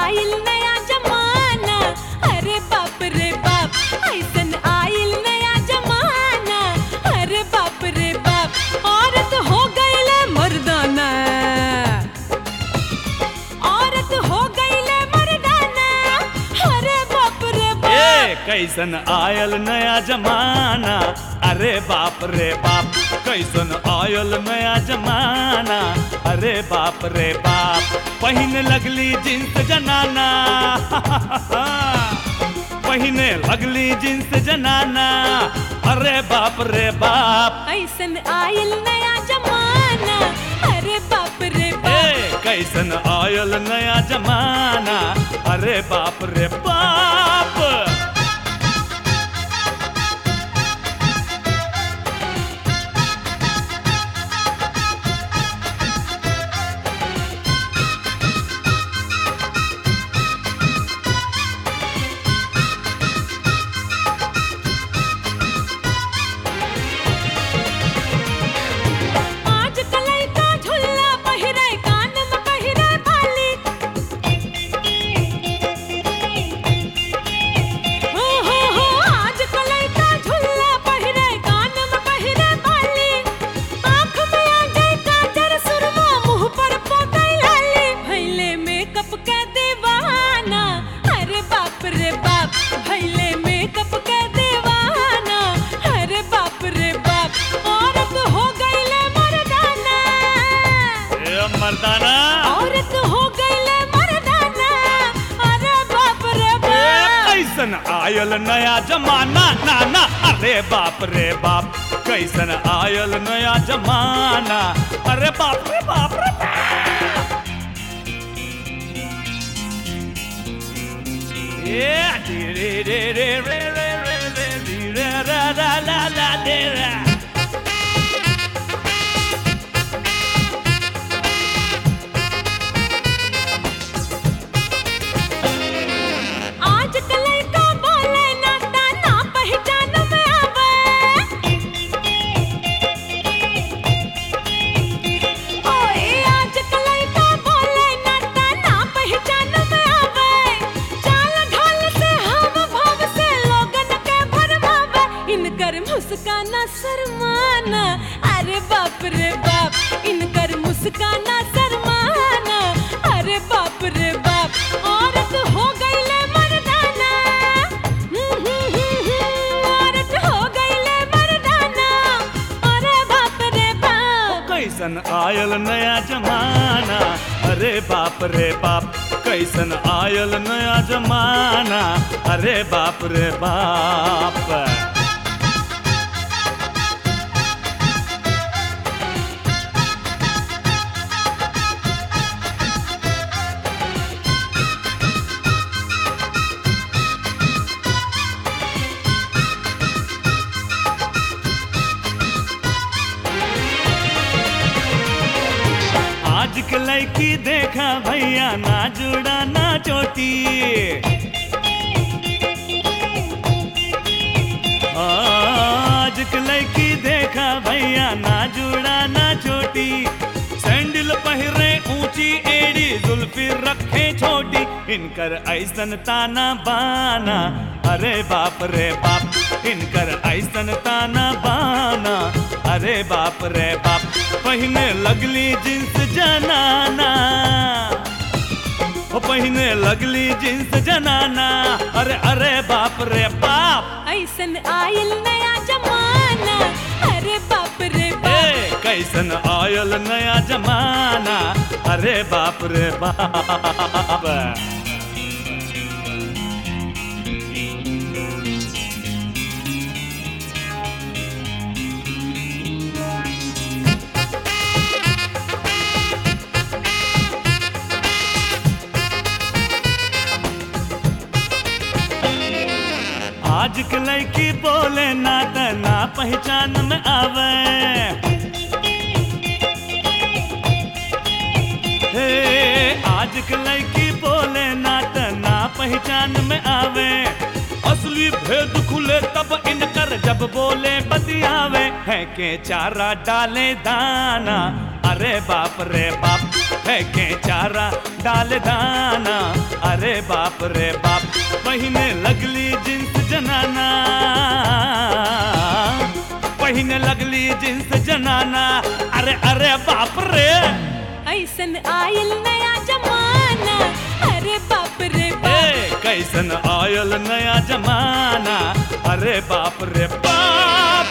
आइल नया जमाना अरे बाप रे बाप ऐसन आइल नया जमाना अरे बाप रे बाप औरत हो गईले मर्दाना औरत हो गईले मर्दाना अरे बाप रे ए बाप कैसन आयल नया जमाना अरे बाप रे बाप कैसन आयल नया जमाना अरे बाप रे बाप पहिने लगली जींस जनाना पहिने लगली जींस जनाना अरे बाप रे बाप ऐसन आइल नया जमाना अरे बाप रे ए बाप कैसन आयल नया जमाना अरे बाप रे बाप आज कलई का झुल्ला पहिरे कान में पहिरे बाली हो हो हो आज कलई का झुल्ला पहिरे कान में पहिरे बाली आँख में आ जाए काजर सुरमा मुंह पर पोतई लाली भैले मेकअप के दीवाना अरे बाप रे बाप भैले मेकअप के दीवाना अरे बाप रे बाप औरत हो गईले मर्दाना ए मर्दाना औरत हो गईले मर्दाना अरे बाप रे ए, बाप कैसन आयल नया जमाना नाना अरे बाप रे बाप कैसन आयल नया जमाना अरे बाप रे बाप रे बाप। ए, डी रे रे रे रे रे रे रे डी रे रा रा ला ला डे रा। आज कलई का बोले नाता ना पहचान में आवे ओए आज कलई का बोले नाता ना पहचान में आवे चाल ढाल से हम भाव से लोगन के भरमावे इनकर मुस्काना शर्माना अरे बाप रे बाप इनकर मुस्काना शर्माना अरे बाप रे बाप औरत हो गईले मर्दाना हम्म, हम्म, हम्म, हम्म, औरत हो गईले मर्दाना अरे बाप रे बाप कैसन आयल नया जमाना अरे बाप रे बाप कैसन आयल नया जमाना अरे बाप रे बाप आज के लड़की देखा भैया ना जुड़ा ना चोटी आज के लड़की देखा भैया ना जुड़ा ना चोटी सैंडल पहिरे ऊंची एड़ी जुल्फी रखे छोटी इनकर ऐसन ताना बाना अरे बाप रे बाप इनकर ऐसन ताना बाना अरे बाप रे बाप पहिने लगली जींस जनाना ओ पहिने लगली जींस जनाना अरे अरे बाप रे बाप ऐसन आयल नया जमाना अरे बाप रे बाप ए कैसन आयल नया जमाना अरे बाप रे बाप आज के लड़की बोले ना त ना पहचान में आवे हे आज के लड़की बोले ना त ना पहचान में आवे असली भेद खुले तब इनकर जब बोले बतियावे है के चारा डाले दाना अरे बाप रे बाप है के चारा डाले दाना अरे अरे बाप रे बाप पहिने लगली जींस जनाना पहिने लगली जींस जनाना अरे अरे बाप रे ऐसन आयल नया जमाना अरे बाप रे बाप ए कैसन आयल नया जमाना अरे बाप रे बाप